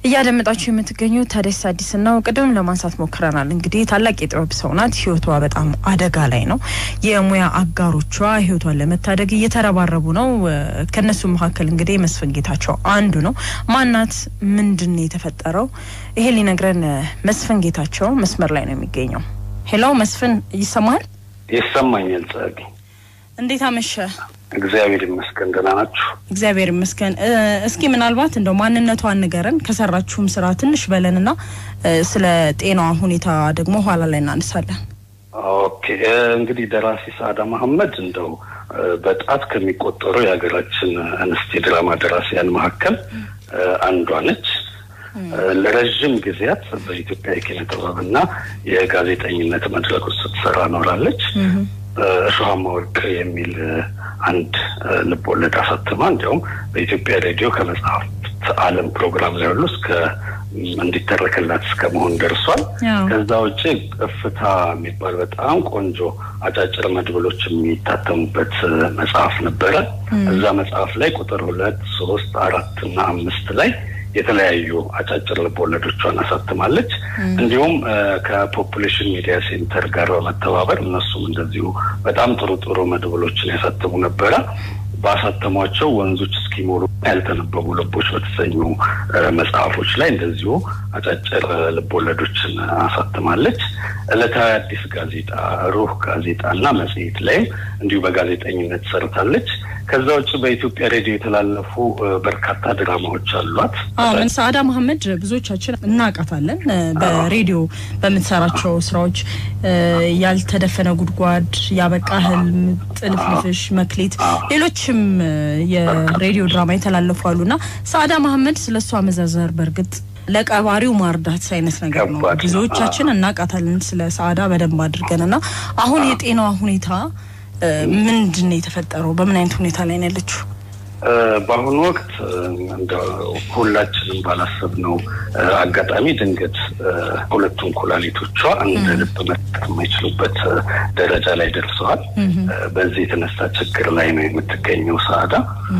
እያደመጣችሁ የምትገኙት ታዲያስ አዲስ ነው። ቅድም ለማንሳት ሞክረናል። እንግዲህ ታላቅ የጥበብ ሰው ናት። ህይወቷ በጣም አደጋ ላይ ነው። የሙያ አጋሮቿ ህይወቷን ለመታደግ እየተረባረቡ ነው። ከነሱ መካከል እንግዲህ መስፍን ጌታቸው አንዱ ነው። ማናት? ምንድን ነው የተፈጠረው? ይሄ ሊነግረን መስፍን ጌታቸው መስመር ላይ ነው የሚገኘው። ሄሎ መስፍን፣ ይሰማሃል? ይሰማኛል። ጸጊ፣ እንዴት አመሸ? እግዚአብሔር ይመስገን። ደህና ናችሁ? እግዚአብሔር ይመስገን። እስኪ ምናልባት እንደው ማንነቷን ንገረን፣ ከሰራችሁም ስራ ትንሽ በለንና ስለ ጤናዋ ሁኔታ ደግሞ ኋላ ላይ እናነሳለን። ኦኬ እንግዲህ ደራሲ ሰአዳ መሐመድ እንደው በጣት ከሚቆጠሩ የሀገራችን እንስት የድራማ ደራሲያን መካከል አንዷ ነች። ለረዥም ጊዜያት በኢትዮጵያ የኪነ ጥበብና የጋዜጠኝነት መድረኮች ስትሰራ ኖራለች። እሾሃማ ወርቅ የሚል አንድ ልብ ወለድ አሳትማ እንዲያውም በኢትዮጵያ ሬዲዮ ከመጽሐፍት ዓለም ፕሮግራም ላይ ሁሉ እስከ እንዲተረክላት እስከ መሆን ደርሷል። ከዛ ውጭ እፍታ የሚባል በጣም ቆንጆ አጫጭር መድብሎች የሚታተሙበት መጽሐፍ ነበረ። እዛ መጽሐፍ ላይ ቁጥር ሁለት፣ ሶስት፣ አራት እና አምስት ላይ የተለያዩ አጫጭር ልብ ወለዶቿን አሳትማለች። እንዲሁም ከፖፑሌሽን ሚዲያ ሴንተር ጋር በመተባበር እነሱም እንደዚሁ በጣም ጥሩ ጥሩ መድብሎችን ያሳትሙ ነበረ። ባሳተሟቸው ወንዞች እስኪሞሉ ያልተነበቡ ልቦች በተሰኙ መጽሐፎች ላይ እንደዚሁ አጫጭር ልብ ወለዶችን አሳትማለች። ዕለታዊ አዲስ ጋዜጣ፣ ሩህ ጋዜጣ እና መጽሔት ላይም እንዲሁ በጋዜጠኝነት ሰርታለች። ከዛ ውጭ በኢትዮጵያ ሬዲዮ የተላለፉ በርካታ ድራማዎች አሏት። ሰአዳ መሐመድ ብዙዎቻችን እናውቃታለን። በሬዲዮ በምትሰራቸው ስራዎች ያልተደፈነ ጉድጓድ፣ ያበቃ ህልም፣ ጥልፍልፍሽ፣ መክሌት፣ ሌሎችም የሬዲዮ ድራማ የተላለፉ አሉ እና ሰአዳ መሐመድ ስለ እሷ መዘርዘር በእርግጥ ለቀባሪው ማርዳት አይነት ነገር ነው። ብዙዎቻችን እናውቃታለን ስለ ሰአዳ በደንብ አድርገን እና አሁን የጤናዋ ሁኔታ ምንድን ነው የተፈጠረው? በምን አይነት ሁኔታ ላይ ነው ያለችው? በአሁኑ ወቅት እንደ ሁላችንም ባላሰብነው አጋጣሚ ድንገት ሁለቱም ኩላሊቶቿ እንደ ልብ መስጠት የማይችሉበት ደረጃ ላይ ደርሰዋል። በዚህ የተነሳ ችግር ላይ ነው የምትገኘው ሰአዳ።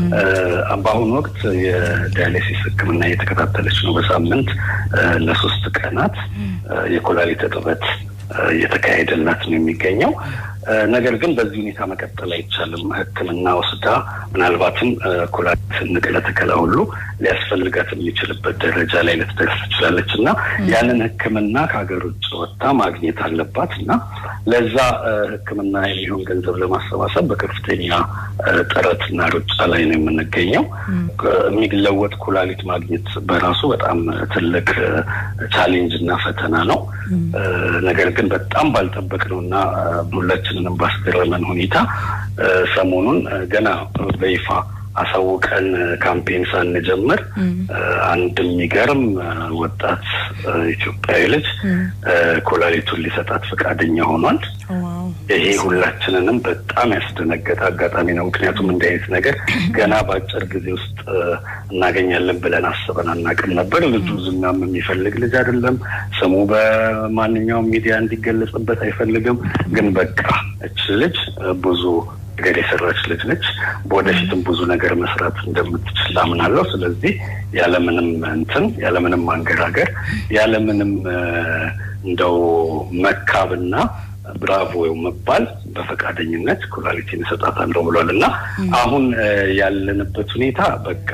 በአሁኑ ወቅት የዳያሊሲስ ሕክምና እየተከታተለች ነው። በሳምንት ለሶስት ቀናት የኩላሊት እጥበት እየተካሄደላት ነው የሚገኘው። ነገር ግን በዚህ ሁኔታ መቀጠል አይቻልም። ሕክምና ወስዳ ምናልባትም ኩላሊት ንቅለ ተከላ ሁሉ ሊያስፈልጋት የሚችልበት ደረጃ ላይ ልትደርስ ትችላለች እና ያንን ሕክምና ከሀገር ውጭ ወጥታ ማግኘት አለባት እና ለዛ ሕክምና የሚሆን ገንዘብ ለማሰባሰብ በከፍተኛ ጥረትና ሩጫ ላይ ነው የምንገኘው። የሚለወጥ ኩላሊት ማግኘት በራሱ በጣም ትልቅ ቻሌንጅ እና ፈተና ነው። ነገር ግን በጣም ባልጠበቅነው እና ሁላችንንም ባስገረመን ሁኔታ ሰሞኑን ገና በይፋ አሳውቀን ካምፔን ሳንጀምር አንድ የሚገርም ወጣት ኢትዮጵያዊ ልጅ ኩላሊቱን ሊሰጣት ፈቃደኛ ሆኗል። ይሄ ሁላችንንም በጣም ያስደነገጠ አጋጣሚ ነው። ምክንያቱም እንዲህ አይነት ነገር ገና በአጭር ጊዜ ውስጥ እናገኛለን ብለን አስበን አናውቅም ነበር። ልጁ ዝናም የሚፈልግ ልጅ አይደለም። ስሙ በማንኛውም ሚዲያ እንዲገለጽበት አይፈልግም። ግን በቃ እች ልጅ ብዙ ነገር የሰራች ልጅ ነች። በወደፊትም ብዙ ነገር መስራት እንደምትችል አምናለሁ። ስለዚህ ያለምንም እንትን ያለምንም ማንገራገር ያለምንም እንደው መካብና ብራቮ መባል በፈቃደኝነት ኩላሊቲን እሰጣታለሁ ብሏል እና አሁን ያለንበት ሁኔታ በቃ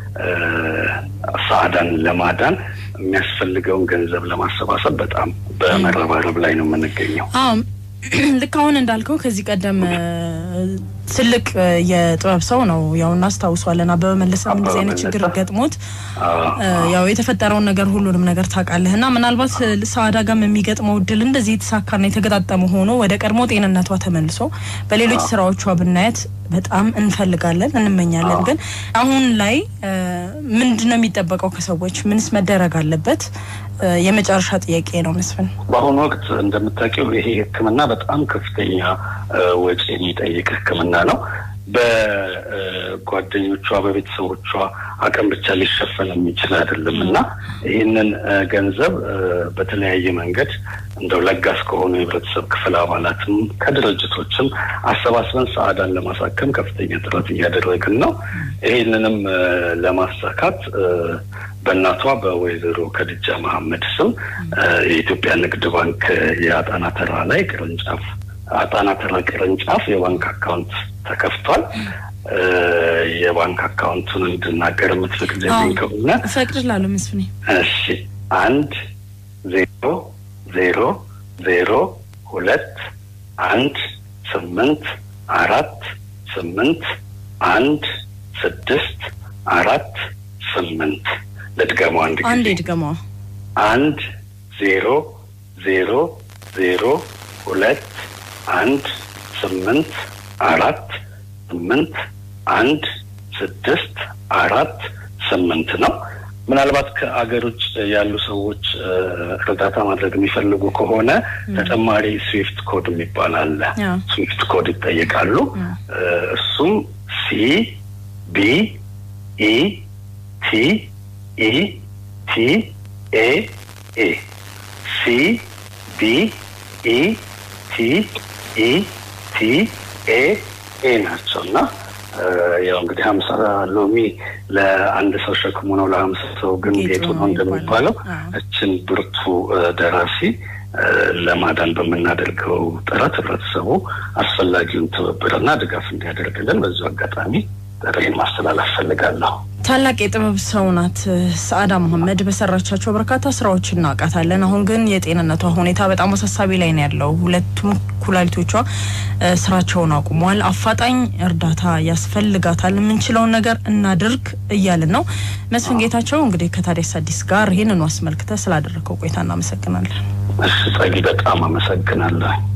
ሰአዳን ለማዳን የሚያስፈልገውን ገንዘብ ለማሰባሰብ በጣም በመረባረብ ላይ ነው የምንገኘው። ልክ አሁን እንዳልከው ከዚህ ቀደም ትልቅ የጥበብ ሰው ነው። ያው እናስታውሷለን። አበበ መለሰም እንደዚህ አይነት ችግር ገጥሞት ያው የተፈጠረውን ነገር ሁሉንም ነገር ታውቃለህ እና ምናልባት ሰአዳ ጋም የሚገጥመው እድል እንደዚህ የተሳካና የተገጣጠመ ሆኖ ወደ ቀድሞ ጤንነቷ ተመልሶ በሌሎች ስራዎቿ ብናየት በጣም እንፈልጋለን፣ እንመኛለን። ግን አሁን ላይ ምንድን ነው የሚጠበቀው ከሰዎች? ምንስ መደረግ አለበት? የመጨረሻ ጥያቄ ነው መስፍን። በአሁኑ ወቅት እንደምታውቂው ይሄ ሕክምና በጣም ከፍተኛ ወጪ የሚጠይቅ ሕክምና ነው። በጓደኞቿ በቤተሰቦቿ አቅም ብቻ ሊሸፈን የሚችል አይደለም እና ይህንን ገንዘብ በተለያየ መንገድ እንደው ለጋስ ከሆኑ የህብረተሰብ ክፍል አባላትም ከድርጅቶችም አሰባስበን ሰአዳን ለማሳከም ከፍተኛ ጥረት እያደረግን ነው። ይህንንም ለማሳካት በእናቷ በወይዘሮ ከድጃ መሐመድ ስም የኢትዮጵያ ንግድ ባንክ የአጣና ተራ ላይ ቅርንጫፍ አጣና ተራ ቅርንጫፍ የባንክ አካውንት ተከፍቷል። የባንክ አካውንቱን እንድናገር የምትፈቅድልኝ ከሆነ እፈቅድላለሁ መስፍኔ። እሺ አንድ ዜሮ ዜሮ ዜሮ ሁለት አንድ ስምንት አራት ስምንት አንድ ስድስት አራት ስምንት ልድገመው አንድ ጊዜ አንዴ ድገመዋ። አንድ ዜሮ ዜሮ ዜሮ ሁለት አንድ ስምንት አራት ስምንት አንድ ስድስት አራት ስምንት ነው። ምናልባት ከአገር ውጭ ያሉ ሰዎች እርዳታ ማድረግ የሚፈልጉ ከሆነ ተጨማሪ ስዊፍት ኮድ የሚባል አለ። ስዊፍት ኮድ ይጠየቃሉ። እሱም ሲ ቢ ኢ ቲ ኢ ቲ ኤ ኤ ሲ ቢ ኢ ቲ ኢ ቲ ኤ ኤ ናቸው እና ያው እንግዲህ ሀምሳ ሎሚ ለአንድ ሰው ሸክሙ ነው፣ ለሀምሳ ሰው ግን ጌጡ ነው እንደሚባለው እችን ብርቱ ደራሲ ለማዳን በምናደርገው ጥረት ህብረተሰቡ አስፈላጊውን ትብብርና ድጋፍ እንዲያደርግልን በዚሁ አጋጣሚ ጥሬን ማስተላለፍ ፈልጋለሁ። ታላቅ የጥበብ ሰው ናት ሰአዳ መሐመድ። በሰራቻቸው በርካታ ስራዎች እናውቃታለን። አሁን ግን የጤንነቷ ሁኔታ በጣም አሳሳቢ ላይ ነው ያለው። ሁለቱም ኩላሊቶቿ ስራቸውን አቁመዋል። አፋጣኝ እርዳታ ያስፈልጋታል። የምንችለውን ነገር እናድርግ እያልን ነው። መስፍን ጌታቸው እንግዲህ ከታዲያስ አዲስ ጋር ይህንኑ አስመልክተ ስላደረገው ቆይታ እናመሰግናለን። እሺ ጸጊ፣ በጣም አመሰግናለሁ።